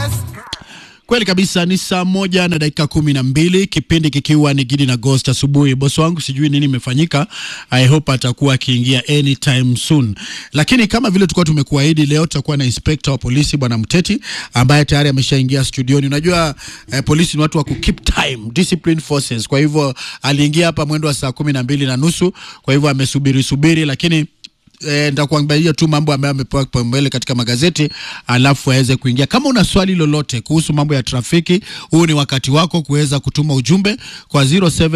Kweli kabisa, ni saa moja na dakika kumi na mbili kipindi kikiwa ni Gidi na Ghost asubuhi. Bosi wangu sijui nini imefanyika, I hope atakuwa akiingia anytime soon, lakini kama vile tulikuwa tumekuahidi, leo tutakuwa na inspector wa polisi bwana Mteti ambaye tayari ameshaingia studioni. Unajua eh, polisi ni watu wa ku keep time, discipline forces. Kwa hivyo aliingia hapa mwendo wa saa kumi na mbili na nusu, kwa hivyo amesubiri subiri, lakini E, nitakuangalia tu mambo ambayo amepewa kipaumbele katika magazeti alafu aweze kuingia. Kama una swali lolote kuhusu mambo ya trafiki, huu ni wakati wako kuweza kutuma ujumbe kwa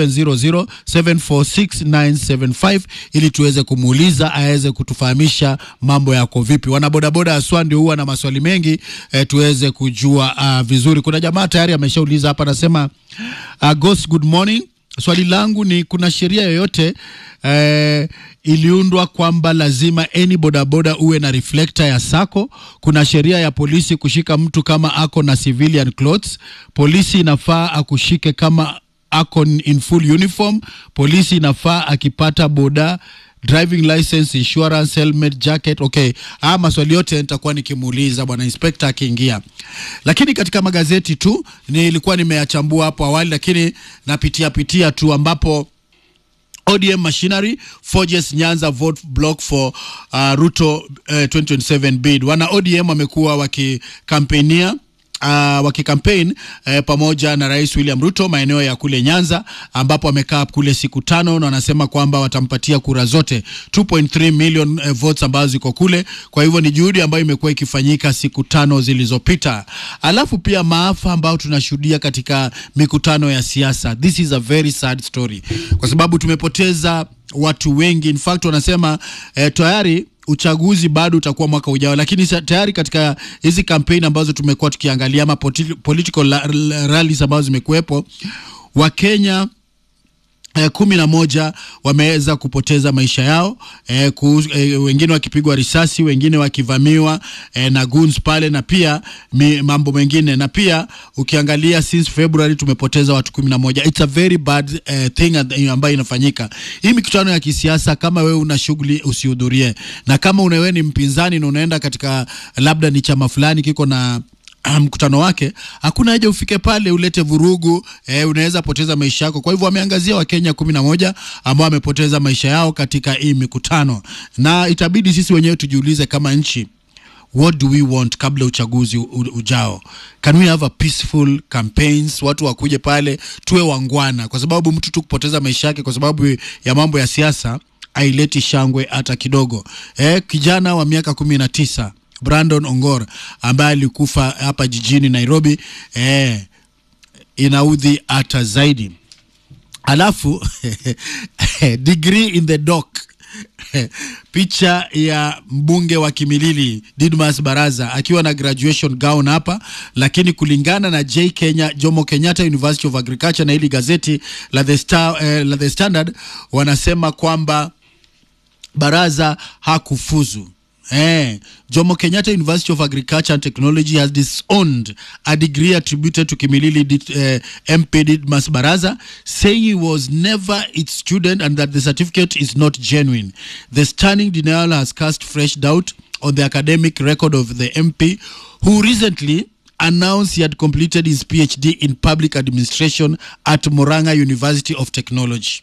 0700746975 ili tuweze kumuuliza aweze kutufahamisha mambo yako vipi. Wanabodaboda haswa ndio huwa na maswali mengi e, tuweze kujua uh, vizuri. Kuna jamaa tayari ameshauliza hapa, anasema uh, Ghost, good morning Swali langu ni kuna sheria yoyote eh, iliundwa kwamba lazima any bodaboda uwe na reflector ya sako? Kuna sheria ya polisi kushika mtu kama ako na civilian clothes? Polisi inafaa akushike kama ako in full uniform? Polisi inafaa akipata boda driving license, insurance, helmet, jacket. Okay, haya maswali yote nitakuwa nikimuuliza bwana inspector akiingia, lakini katika magazeti tu nilikuwa nimeyachambua hapo awali, lakini napitia pitia tu ambapo ODM machinery forges Nyanza vote block for uh, Ruto uh, 2027 bid. Wana ODM wamekuwa wakikampenia Uh, wakikampaign uh, pamoja na Rais William Ruto maeneo ya kule Nyanza ambapo wamekaa kule siku tano na wanasema kwamba watampatia kura zote 2.3 million uh, votes ambazo ziko kule. Kwa hivyo ni juhudi ambayo imekuwa ikifanyika siku tano zilizopita. Alafu pia maafa ambayo tunashuhudia katika mikutano ya siasa. This is a very sad story kwa sababu tumepoteza watu wengi. In fact wanasema eh, tayari uchaguzi bado utakuwa mwaka ujao, lakini tayari katika hizi kampeni ambazo tumekuwa tukiangalia ama political rallies ambazo zimekuwepo, Wakenya eh, kumi na moja wameweza kupoteza maisha yao eh, ku, eh, wengine wakipigwa risasi, wengine wakivamiwa eh, na goons pale, na pia mi, mambo mengine, na pia ukiangalia since February tumepoteza watu kumi na moja. It's a very bad eh, thing ambayo inafanyika. Hii mikutano ya kisiasa, kama wewe una shughuli usihudhurie, na kama wewe ni mpinzani na unaenda katika labda ni chama fulani kiko na mkutano wake, hakuna haja ufike pale ulete vurugu eh, unaweza poteza maisha yako. Kwa hivyo wameangazia Wakenya kumi na moja ambao wamepoteza maisha yao katika hii mikutano, na itabidi sisi wenyewe tujiulize kama nchi, what do we want kabla uchaguzi ujao? Can we have a peaceful campaigns, watu wakuje pale tuwe wangwana, kwa sababu mtu tu kupoteza maisha yake kwa sababu ya mambo ya siasa haileti shangwe hata kidogo. Eh, kijana wa miaka kumi na tisa Brandon Ongor ambaye alikufa hapa jijini Nairobi eh, inaudhi hata zaidi. Alafu degree in the dock picha ya mbunge wa Kimilili Didmas Baraza akiwa na graduation gown hapa, lakini kulingana na J Kenya Jomo Kenyatta University of Agriculture na hili gazeti la The Star, eh, la The Standard wanasema kwamba Baraza hakufuzu. Eh, Jomo Kenyatta University of Agriculture and Technology has disowned a degree attributed to Kimilili uh, MP Didmas Baraza, saying he was never its student and that the certificate is not genuine. The stunning denial has cast fresh doubt on the academic record of the MP, who recently announced he had completed his PhD in public administration at Moranga University of Technology.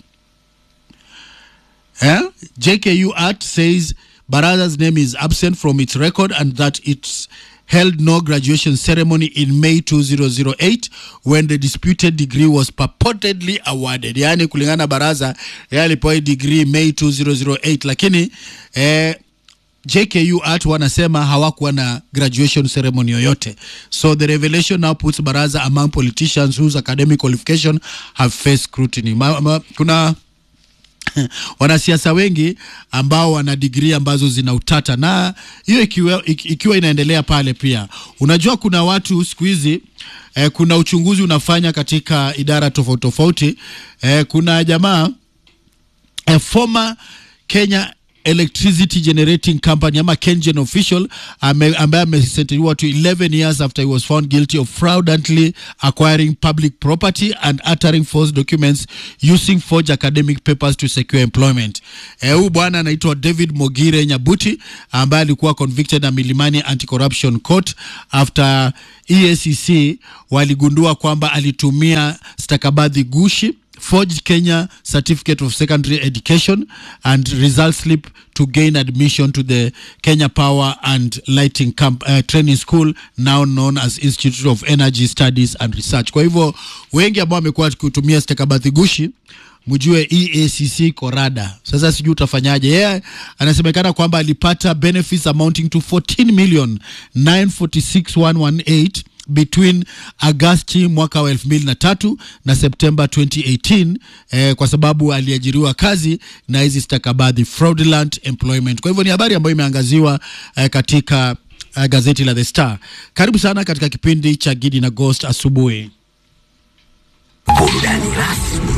Eh? JKU Art says Baraza's name is absent from its record and that it held no graduation ceremony in May 2008 when the disputed degree was purportedly awarded. Yaani kulingana na Baraza yalipewa degree May 2008 lakini eh, JKU Art wanasema hawakuwa na graduation ceremony yoyote. So the revelation now puts Baraza among politicians whose academic qualification have faced scrutiny. Ma, ma, kuna wanasiasa wengi ambao wana digrii ambazo zina utata, na hiyo ikiwa, ikiwa inaendelea pale pia, unajua kuna watu siku hizi eh, kuna uchunguzi unafanya katika idara tofauti tofauti eh, kuna jamaa eh, former Kenya Electricity Generating Company ama KenGen official ame, ambaye amesentenyiwa to 11 years after he was found guilty of fraudulently acquiring public property and uttering false documents using forged academic papers to secure employment. Eh, huyu bwana anaitwa David Mogire Nyabuti ambaye alikuwa convicted na Milimani Anti-Corruption Court after EACC waligundua kwamba alitumia stakabadhi gushi forged Kenya Certificate of Secondary Education and result slip to gain admission to the Kenya Power and Lighting Camp, uh, Training School now known as Institute of Energy Studies and Research. Kwa hivyo wengi ambao wamekuwa kutumia stakabadhi gushi mjue EACC korada. Sasa sijui utafanyaje. Yeye yeah, anasemekana kwamba alipata benefits amounting to 14 million 946,118 between Agasti mwaka wa elfu mbili na tatu na Septemba 2018 eh, kwa sababu aliajiriwa kazi na hizi stakabadhi fraudulent employment. Kwa hivyo ni habari ambayo imeangaziwa eh, katika eh, gazeti la The Star. Karibu sana katika kipindi cha Gidi na Ghost asubuhi. Burudani rasmi